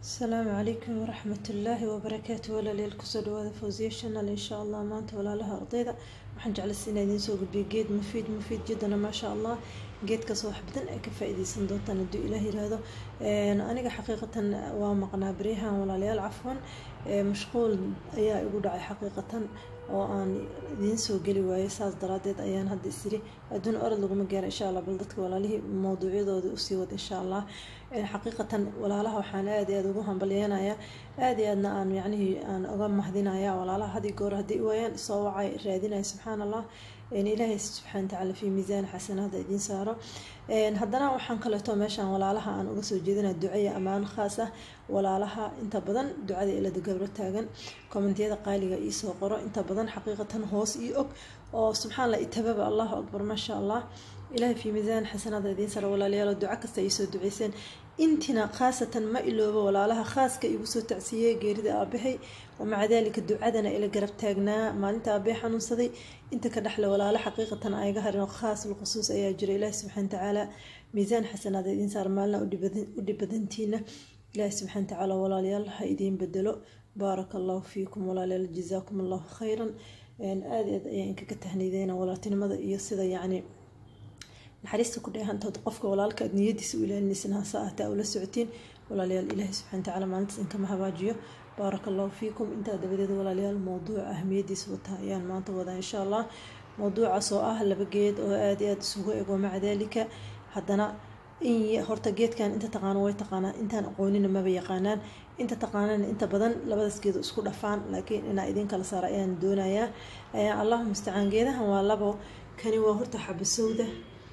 asalaamu calaykum waraxmat ullaahi wabarakaatu walaalyaal kusoo dhawaada fawsiya shanal insha allah maanta walaalaha ardayda waxaan jeclaysa inaa idiin soo gudbiyo geed mufiid mufiid jiddana maasha allah geedkaas wax badan ay ka faa-iideysan doontaan hadduu ilaah yiraahdo aniga xaqiiqatan waa maqnaa baryahan walaalayaal cafwan mashquul ayaa igu dhacay xaqiiqatan oo aan idiin soo geli waayay saas daraadeed ayaan hadda isiri adduun orod laguma gaara insha allah bal dadka walaalihii mawduucyadooda usii wada insha allah xaqiiqatan walaalaha waxaan aad iyo aada ugu hambalyeenaya aad iyo aadna aan yacnihii aan uga mahdinaya walaalaha hadii goor haddii waayaan soo wacay raadinaya subxaan allah ilaahay subxaana watacaala fi miisaan xasanaada idiin saaro haddana waxaan kaleeto meeshaan walaalaha aan uga soo jeedinaa ducaya ammaan khaas ah walaalaha inta badan ducada ilada gabro taagan kommentiyada qaaliga iisoo qoro inta badan xaqiiqatan hoos io og oo subxaan allah itababa allahu akbar maasha allah ilaahay fi miisaan xasanaada idiin saaro walaalayaalo duco kasta ay soo duceyseen intina khaasatan ma iloobo walaalaha khaaska igu soo tacsiiyey geerida aabahay wamaca daalika ducadana ila garab taagnaa maalinta aabee xanuunsaday inta ka dhexle walaalo xaqiiqatan ayga harin khaas lkhusuus ayaa jira ilaahi subxana watacaala miisaan xasanaada idiin saar maalina u dhibadantiina ilaahi subxana watacaala walaalayaal ha idiin bedelo baaraka allahu fiikum walaalayaal jazaakum allahu khayran aada aad ayaa inkaga tahniideyna walaaltinimada iyo sida yacni naxariista ku dheehantood qofka walaalka aad niyadiisa u ilaalinaysan hase ahtaa ula socotiin walaalayaal ilaahi subxana watacaala maalintaas inkama habaajiyo baaraka allahu fiikum intaa dabadeed walaalayaal mowduuca ahmiyadiisa wata ayaan maanta wadaa insha allah mowduucaas oo ah laba geed oo aada iyo aada isugu ego maca daalika haddana in horta geedkan inta taqaano way taqaanaan intaan aqoonina maba yaqaanaan inta taqaanana inta badan labadaas geed isku dhafaan laakiin inaa idiin kala saara ayaan doonayaa allahu mustacaan geedahan waa labo kani waa horta xabasowda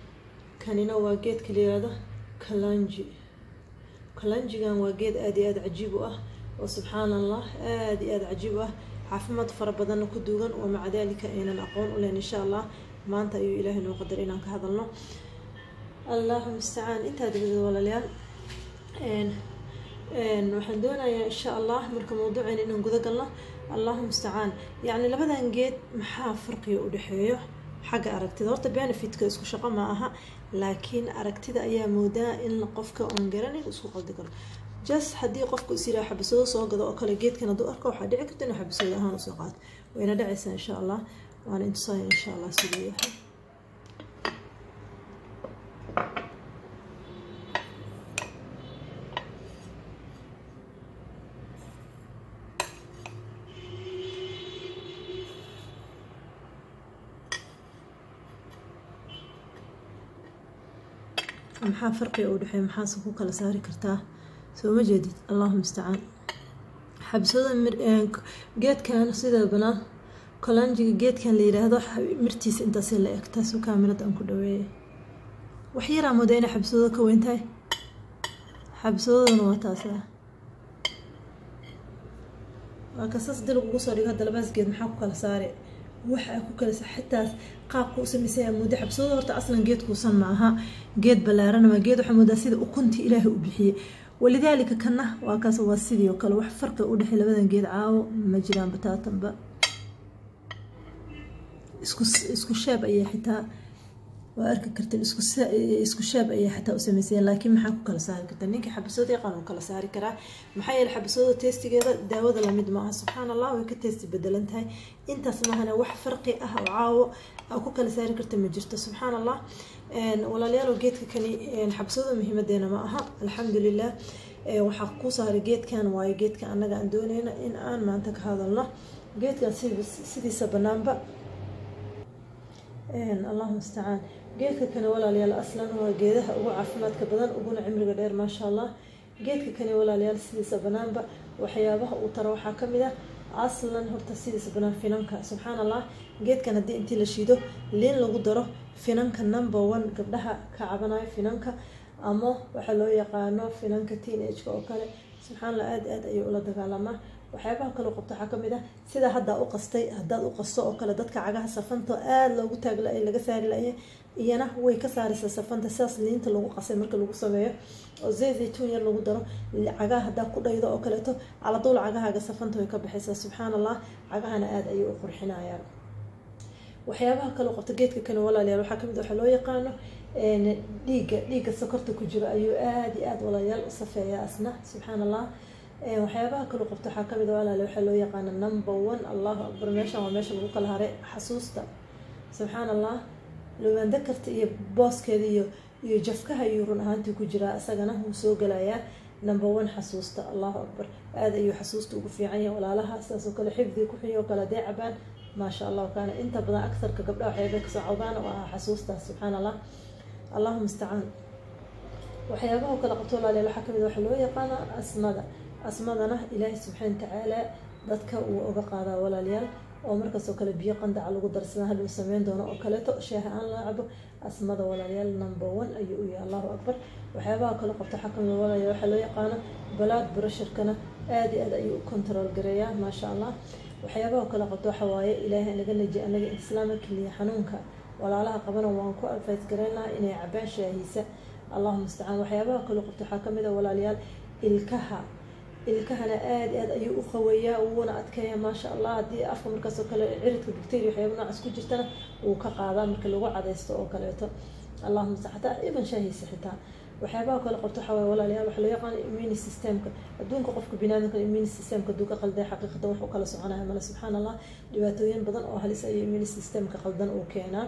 kanina waa geedka layihahdo kalanji kalanjigan waa geed aada iyo aada cajiib u ah oo subxaan allah aada iyo aada cajiib u ah caafimaad fara badanna ku duugan oo maca daalika aynan aqoon u leyn insha allah maanta ayuu ilaahay noo qadar inaan ka hadalno allahu mustacaan intaa dabadeed walaalayaal waxaan doonayaa insha allah marka mawduuceena inaan guda galno allahu mustacaan yacni labadan geed maxaa farqiga u dhexeeyo xagga aragtida horta benefitka isku shaqo ma aha laakiin aragtida ayaa moodaa in qofka oon garanin isku qaldi karo just haddii qofku is yiraa xabasoodo soo gado oo kale geedkan hadduu arko waxaa dhici karta inuu xabasoodo ahaan usoo qaato wayna dhacaysaa insha allah waana intusaaya insha allah siduu yahay maxaa farqiga u dhexeeya maxaase ku kala saari kartaa soo ma jeedid allahu mustacaan xabsada geedkan sida banaan kolanjiga geedkan la yiraahdo mirtiisa intaas la eg taasu kaamirada aan ku dhaweeyay wax yaraa mooda inay xabsadooda ka weyn tahay xabsadoodana waa taasa waa kasaas dil ugu soo dhigo hadda labaas geed maxaa ku kala saare waxaa ku kala xitaas qaabka u samaysaya muddo xabsadooda horta aslan geedkuusan ma aha geed ballaaran ama geed waxaa moodaa sida ukuntii ilaahay u bixiyey walidaalika kana waa kaas waa sidii oo kale wax farqi u dhexey labadan geed caawo ma jiraan bataatanba isku isku shaab ayaa xitaa waa arki karteen isku shaab ayaa xataa u samaysayeen laakiin maxaa ku kala saari kartaa ninka xabasooda yaqaan uu kala saari karaa maxaa yeele xabasooda teestigeeda daawada lamid maaha subxaan allah way ka teesti bedelan tahay intaas maahane wax farqi ah oo caawo aa ku kala saari karta ma jirto subxaan allah walaalayaal geedka kani xabasooda muhiimadeena ma aha alxamdulilah waxaa ku saaray geedkan waayo geedka annaga aan dooneyna in aan maanta ka hadalno geedkan sidiisa banaanba allahu mustacaan geedka kani walaalayaal aslan waa geedaha ugu caafimaadka badan uguna cimriga dheer maasha allah geedka kani walaalayaal sidiisa banaanba waxyaabaha uu taro waxaa kamid ah aslan horta sidiisa banaan finanka subxaan allah geedkan haddii intii la shiido liin lagu daro finanka number one gabdhaha ka cabanayo finanka ama waxaa loo yaqaano finanka teen ageka oo kale subxaan allah aada aad ayuu ula dagaalamaa waxyaabaha kaloo qabto waxaa kamid ah sida haddaa u qastay haddaad u qasto oo kale dadka cagaha safanta aada loogu taagla laga saari laye iyana way ka saaraysaa safanta sidaas liinta lagu qasay marka lagu sameeyo oo zay zaytuun yar lagu daro cagaha haddaa ku dhaydo oo kaleeto caladuul cagahaaga safanta way ka baxaysaa subxaan allah cagahana aada ayay u qurxinayaan waxyaabaha kaloo qabto geedka kane walaalayaal waxaa kamid waxaa loo yaqaano dhiigga dhiigga sokorta ku jiro ayuu aada iyo aada walaalayaal u safeeyaa asna subxaan allah waxyaabaha kalu qabto waxaa kamid a walaale waxaa loo yaqaana number one allahu akbar meeshan waa meesha lagu kala haray xasuusta subxaan allah lowaan dakarta iyo booskeeda iyo iyo jafkaha ayuu run ahaantii ku jiraa isagana wuu soo gelayaa number one xasuusta allahu akbar aada ayuu xasuusta ugu fiican yahay walaalaha sidaasoo kale xifdiga ku xunyo kale dee cabaan maasha allah kaana inta badan agsarka gabdhaha waxyaabay kasoo cawdaan oo ah xasuustaas subxaan allah allahuma istacaan waxyaabaha kale qabto walaaliyaal waxaa kamid waxaa loo yaqaana asmada asmadana ilaahay subxaana watacaala dadka uu oga qaadaa walaalayaal oo markaasoo kale biyo qandaca lagu darsada haduu sameyn doono oo kaleeto shaaha aan la cabo asmada walaalayaal number one ayuu u yahay allahu akbar waxyaabaha kale qabto waxaa kamid walaalayaal waxaa loo yaqaano balaad brusherkana aada iyo aad ayuu u control gareeyaa maasha allah waxyaabaha kale qabto waxa waaye ilaahay anaga naji anaga islaama keliya xanuunka walaalaha qabana waan ku advice gareynaha inay cabaan shaahiisa allahuma istacaan waxyaabaha kale qabto waxaa kamid a walaalayaal ilkaha ilkahana aada aad ayuu u qaweeyaa wuuna adkeeya maasha allah haddii afka markaasoo kale ciridka bacteria waxyaaba noocaas ku jirtana wuu ka qaadaa marka lagu cadaysto oo kaleeto allahuma sta xataa iban shaahiisa xitaa waxyaabaha kale qabto waxaa waye walaalayaal waxaa loo yaqaana immuni systemka adduunka qofka binaadamka immuni systemka hadduu ka qalday xaqiiqatan wax u kala soconaya male subxaan allah dhibaatooyin badan oo halis ayuu immuni systemka qaldan uu keenaa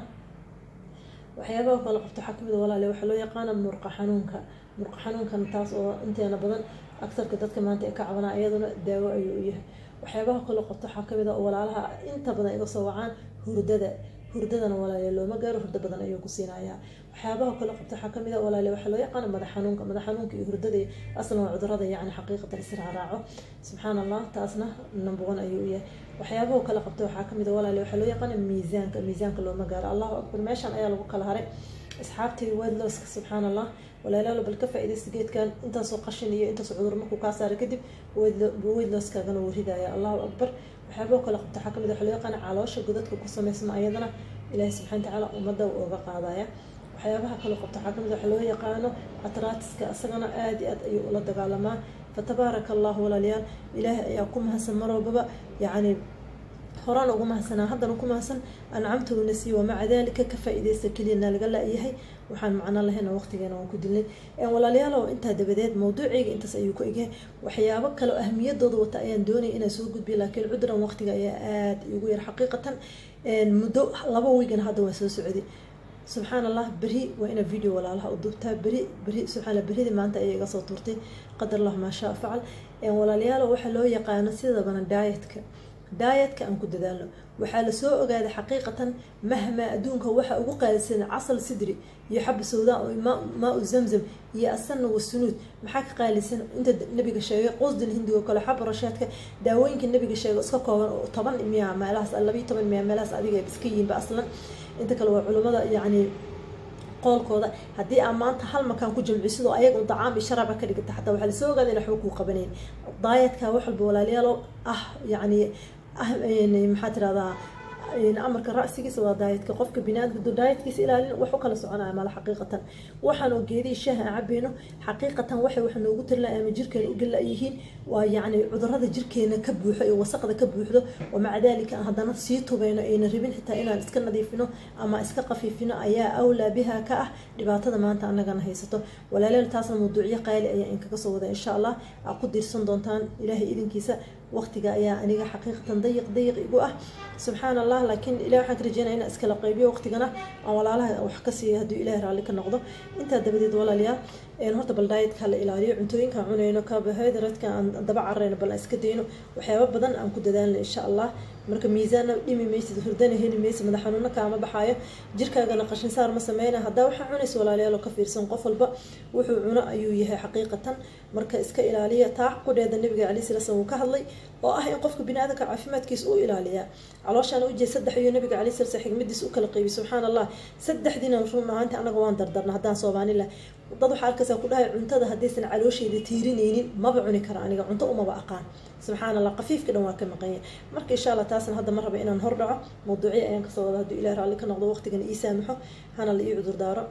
waxyaabaha kale qabto waxaa kamid walaale waxaa loo yaqaana murqa xanuunka murqa xanuunkan taas oo inteena badan agtarka dadka maanta ay ka cabanaa iyaduna daawo ayuu u yahay waxyaabaha kale qabto waxaa kamid a walaalaha inta badan iga soo wacaan hurdada hurdadana walaale looma gaaro hurdo badan ayuu ku siinayaa waxyaabaha kale qabto waxaa kamid a walaale waxaa loo yaqaana madax xanuunka madax xanuunka iyo hurdada aslan waa cudurada yacni xaqiiqatan israaraaco subxaan allah taasna number one ayuu u yahay waxyaabaha kale qabto waxaa kamid a walaale waxaa loo yaqaana miisaanka miisaanka looma gaaro allahu akbar meeshan ayaa lagu kala haray asxaabtii wedloska subxaan allah walaalaalo bal ka faa-idaysta geedkan intaasoo qashin iyo intaasoo cudur markuu kaa saaray kadib weydlooskaagana wuu ridaya allahu akbar waxyaabaha kale qabto waxaa kamid waxa loo yaqaana caloosha godadka ku sameysma ayadana ilaahi subxana watacaala ummadda uu oga qaadaya waxyaabaha kale qabto waxaa kamid waxa loo yaqaano atraatiska isagana aada iyo aad ayuu ula dagaalamaa fatabaaraka allahu walaalayaal ilaahay ayaa ku mahadsan mar walbaba yacni horaan ugu mahadsanaa haddana ku mahadsan ancamtaguna sii wamaca dalika ka faa-ideysta keliyana laga la-yahay waxaan macno lahayna waqtigeena waan ku dilnay walaalayaalow intaa dabadeed mawduuceyga intaas ayuu ku egyahay waxyaabo kale oo ahmiyadooda wata ayaan doonaya inaan soo gudbiya laakiin cudran waqtiga ayaa aada igu yar xaqiiqatan muddo laba wiigan hadda waan soo socday subxaan allah beri waa ina video walaalaha u dubtaa beri beri subxaanalla berida maanta ayay iga soo tuurtay qadar allah maa shaa facal walaalayaalo waxaa loo yaqaano sidabana daayatka daayatka aan ku dadaalno waxaa lasoo ogaaday xaqiiqatan mahmaa adduunka waxa ugu qaalisan casal sidri iyo xaba sawdaa maa u zamzam iyo asana wasunuud maxaa ka qaalisan inta nabiga sheegay qosdin hindigo kale xaba rashaadka daawooyinka nabiga sheego iska kooban oo toban miya meelahaas labayo toban miya meelahaas adiga iska yihiinba aslan inta kale waa culimmada yacni qoolkooda haddii aa maanta hal makaan ku jamciyo sidoo ayaga un dacaam iyo sharaaba ka dhigata xataa waxaa lasoo ogaada in waxba kuu qabanayn daayadka wax walba walaalayaalo ah yacni ah maxaa tirahdaa amarka ra'sigiisa waa daayadka qofka binaadamka daayadkiisa ilaalin wax u kala soconaya mala xaqiiqatan waxaan oo geedihii shaaha aan cabayno xaqiiqatan waxay wax noogu tirilay ama jirkeena u gala yihiin waa yacni cudurada jirkeena ka buuxo iyo wasaqda ka buuxdo oo maca daalika aan haddana sii tubayno ayna rabin xitaa inaan iska nadiifino ama iska qafiifino ayaa awlaa biha ka ah dhibaatada maanta anagana haysato walaalayaal taasna mawduucyo qaali ayaa inkaga soo wada insha allah aa ku diirsan doontaan ilaahay idinkiisa waqtiga ayaa aniga xaqiiqatan dayiq dayiq igu ah subxaan allah laakiin ilahi waxaan ka rajeynaya inaan iskala qaybiyo waqtigana aan walaalaha wax ka siiya hadduu ilahay raalli ka noqdo intaa dabadeed walaalayaal horta bal daayadka la ilaaliyo cuntooyinkaan cunayno carbohydratka aan daba carayno bal aan iska dayno waxyaaba badan aan ku dadaalno insha allah marka miisaanna dhimi maysid hurdana heli maysid madax xanuuna kaama baxaayo jirkaagana qashin saar ma sameyna haddaa waxaa cunaysa walaalayaal oo ka fiirsan qof walba wuxuu cuno ayuu yahay xaqiiqatan marka iska ilaaliya taa qudheeda nabiga calai sala slam uu ka hadlay oo ah in qofka biniaadanka caafimaadkiisa uu ilaaliyaa calooshaan ujeed saddex iyo nabiga calai sala slam xigmadiisa u kala qeybiy subxaan allah saddexdiina run ahaanti anaga waan dardarna haddaan soomaanila dad waxaa arkaysaa ku dhahay cuntada haddaysan caloosheyda tiirinaynin maba cuni kara aniga cunto umaba aqaan subxaan allah qafiifka dhan waa ka maqanya marka insha allah taasna hadda ma raba inaan hor dhaco mawduucyo ayaan kasoo wada hadduu ilahi raalli ka noqdo waqtigana ii saamaxo hana la ii cudur daaro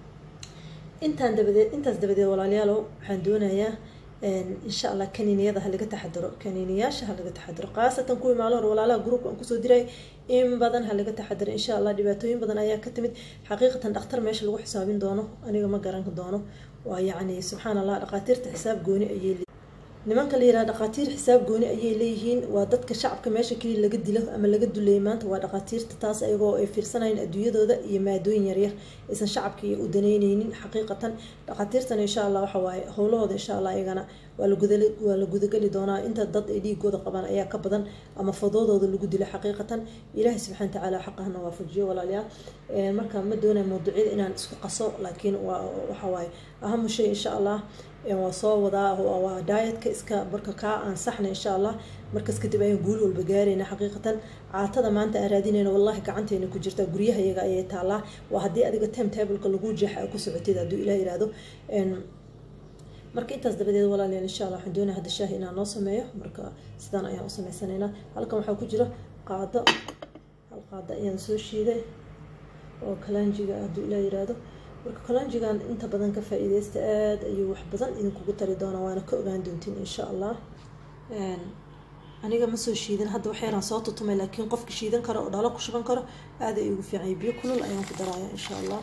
intaan dabadeed intaas dabadeed walaalayaalow waxaan doonayaa insha allah kaniiniyada ha laga taxadiro kaniiniyaasha ha laga taxadiro khaasatan kuwii maalin hore walaalaha gruupka aan kusoo diray in badan ha laga taxadiro insha allah dhibaatooyin badan ayaa ka timid xaqiiqatan dhakhtar meesha lagu xisaabin doono aniga ma garan doono waa yacni subxaan allah dhakhaatiirta xisaab gooni ayay nimanka la yiraha dhakhaatiir xisaab gooni ayay leeyihiin waa dadka shacabka meesha keliya laga dilo ama laga duleeyay maanta waa dhakhaatiirta taas ayagoo ay fiirsanayeen adduunyadooda iyo maadooyin yaryar aysan shacabka u danaynaynin xaqiiqatan dhakhaatiirtana insha allah waxa waaye howlahooda insha allah iyagana waa la gudali waa la gudageli doonaa inta dad ay dhiigooda qabaan ayaa ka badan ama fadoodooda lagu dilo xaqiiqatan ilaahay subxana watacaala xaqahana waafajiyo walaalayaal marka ma doonaya mawduucyada inaan isku qaso laakiin waa waxa waaye ahamu shay insha allah waa soo wadaa waa daayatka iska marka kaa ansaxna insha allah markaas kadib ayaan guul walba gaarayna xaqiiqatan caatada maanta aan raadinayna wallahi gacanteena ku jirta guryaha iyaga ayay taalaa waa haddii adiga time tableka lagu jeexa ku socotid hadduu ilah yihahdo marka intaas dabadeed walaalayaal insha allah waxaan doonaya hadda shaahi inaan noo sameeyo marka sidaan ayaan u sameysanaynaa halkan waxaa ku jira qaado hal qaado ayaan soo shiiday oo kalanjiga hadduu ilah yihahdo marka kalanjigan inta badan ka faa-iideysta aada ayuu wax badan idinkugu tari doonaa waana ka ogaan doontiin insha allah aniga ma soo shiidin hadda waxyaraan soo tutumay laakiin qofka shiidan karo oo dhalo ku shuban karo aada ay ugu fiicanya biyo kulul ayaan ku daraaya insha allah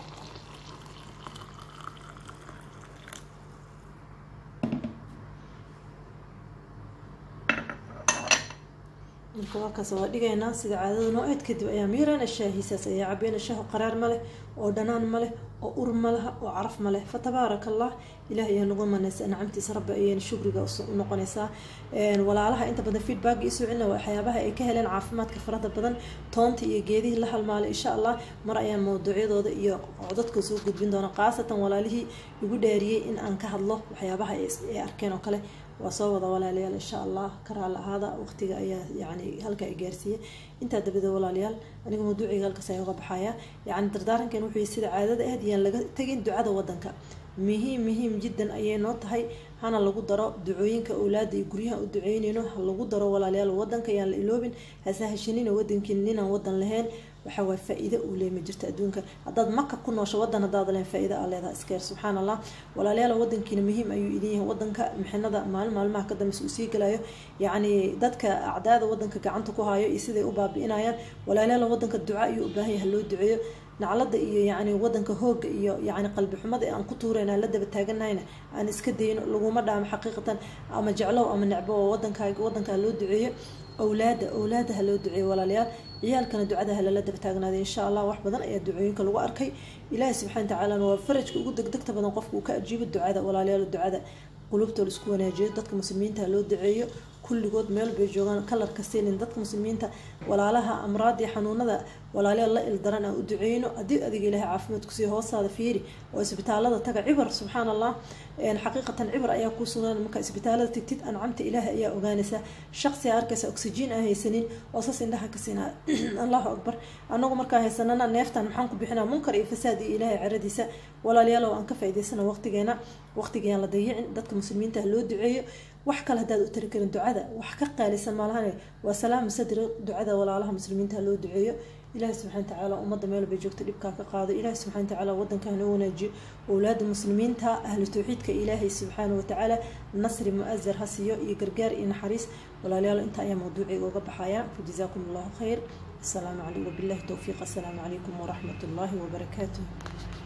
marka waakaas waa dhigaynaa sida caadada noo-eed kadib ayaa miirana shaahiisaas ayaa cabeyna shaahu qaraar ma leh oo dhanaan ma leh oo ur ma laha oo caraf ma leh fa tabaaraka allah ilaah ayaa nagu manaysa nacamtiisa rabbi ayayna shukriga u noqonaysaa walaalaha inta badan feedback isoo celina waxyaabaha ay ka heleen caafimaadka farada badan toonta iyo geedihii la halmaalay insha allah mar ayaan mawduucyadooda iyo codadka soo gudbin doona khaasatan walaalihii igu dhaariyey in aan ka hadlo waxyaabaha ay arkeen oo kale waa soo wada walaalayaal insha allah ka raali ahaada waqtiga ayaa yani halka ay gaarsiiyey intaa dabadeed walaalayaal aniga mawduuciga halkaas ayaan uga baxaya yani dardaarankan wuxuu sida caadada aad yaan laga tegin ducada wadanka muhiim muhiim jiddan ayay noo tahay hana lagu daro ducooyinka owlaada iyo guryaha u duceyneyno ha lagu daro walaalayaal wadanka yaan la iloobin hasahashanina wadankiina ninaan wadan lahayn waxa waay faa-iide uu leey ma jirto adduunka haddaad maka ku noosho wadan haddaad leen faa-iida aa leedaha iskeer subxaan allah walaalayaal wadankiina muhiim ayuu idin yahay wadanka mixinada maalin maalmaha ka dambeysa uu sii galayo yacni dadka acdaada wadanka gacanta ku hayo iyo siday u baabi-inayaan walaalayaal wadanka duca ayuu u baahan yahay loo duceeyo naclada iyo yacni wadanka hooga iyo yacni qalbi xumada aan ku tuurayna la daba taaganahayna aan iska dayno laguma dhaamo xaqiiqatan ama jeclow ama necbo oo wadankaaga wadankaa loo duceeyo awlaada awlaada ha loo duceeyo walaalayaal ciyaalkana ducada ha lala daba taagnaaday insha allah wax badan ayaa ducooyinka lagu arkay ilaahi subxana watacaalana waa farajka ugu degdegta badan qofka uu ka ajiibo ducada walaalayaal ducada qulubta laisku wanaajiyo dadka muslimiinta ha loo duceeyo kulligood meel bay joogaan kalarka siinin dadka muslimiinta walaalaha amraadii xanuunada walaalayaal la ildaran aan u duceyno haddii adiga ilaahay caafimaad kusii hoosaada fiiri oo isbitaalada taga cibar subxaan allah xaqiiqatan cibar ayaa kuu sugan marka isbitaalada tigtid ancamta ilaahay ayaa ogaanaysaa shaqsiga arkaysa oxygen aan haysanin oo sas indhaha ka siinaa allahu akbar anagu markaa haysanana neeftan maxaan ku bixinaa munkar iyo fasaad iyo ilaahay caradiisa walaalayaal oo aan ka faa'iidaysana waqtigeena waqtigayaan la dayicin dadka muslimiinta ha loo duceeyo wax kale haddaad u tari karin ducada wax ka qaalisan maalahane waa salaama sadri ducada walaalaha muslimiinta ha loo duceeyo ilaahi subxana watacaala ummadda meel bay joogta dhibkaa ka qaado ilaahi subxana watacaala wadanka hanoo wanaajiyo owlaada muslimiinta ahlu tawxiidka ilaahay subxaana watacaala nasri mu-azar ha siiyo iyo gargaar iyo naxariis walaalayaal inta ayaa mawduuciga uga baxaya fajazaakum allahu khayr asalaamu calaykum wabillahi towfiiq assalaamu calaykum waraxmat ullaahi wabarakaatuh